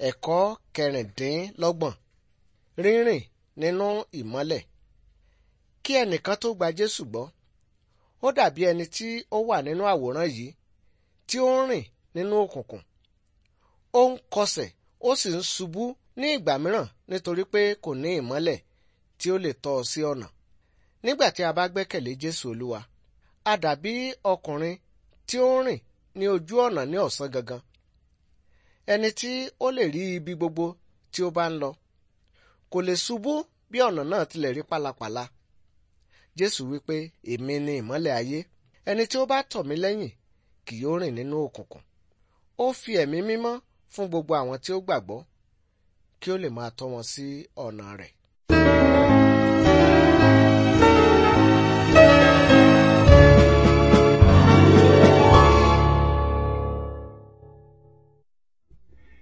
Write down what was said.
Ẹ̀kọ́ kẹrìndínlọ́gbọ̀n rírìn nínú ìmọ́lẹ̀. Kí ẹnìkan tó gba Jésù gbọ́, ó dàbí ẹni tí ó wà nínú àwòrán yìí tí ó ń rìn nínú òkùnkùn. Ó ń kọsẹ̀ ó sì ń ṣubú ní ìgbà mìíràn nítorí pé kò ní ìmọ́lẹ̀ tí ó lè tọ́ ọ sí ọ̀nà. Nígbà tí a bá gbẹ́kẹ̀lé Jésù Olúwa, a dàbí ọkùnrin tí ó ń rìn ní ojú ọ̀nà ní ọ̀sán gangan. Ẹni tí ó lè rí ibi gbogbo tí ó bá ń lọ. Kò lè ṣubú bí ọ̀nà náà tilẹ̀ rí pálapàla. Jésù wípé, èmi ni ìmọ́lẹ̀ ayé. Ẹni tí ó bá tọ̀ mí lẹ́yìn kì yóò rìn nínú òkùnkùn. Ó fi ẹ̀mí mímọ́ fún gbogbo àwọn tí ó gbàgbọ́ kí ó lè máa tọ́ wọn sí ọ̀nà rẹ̀.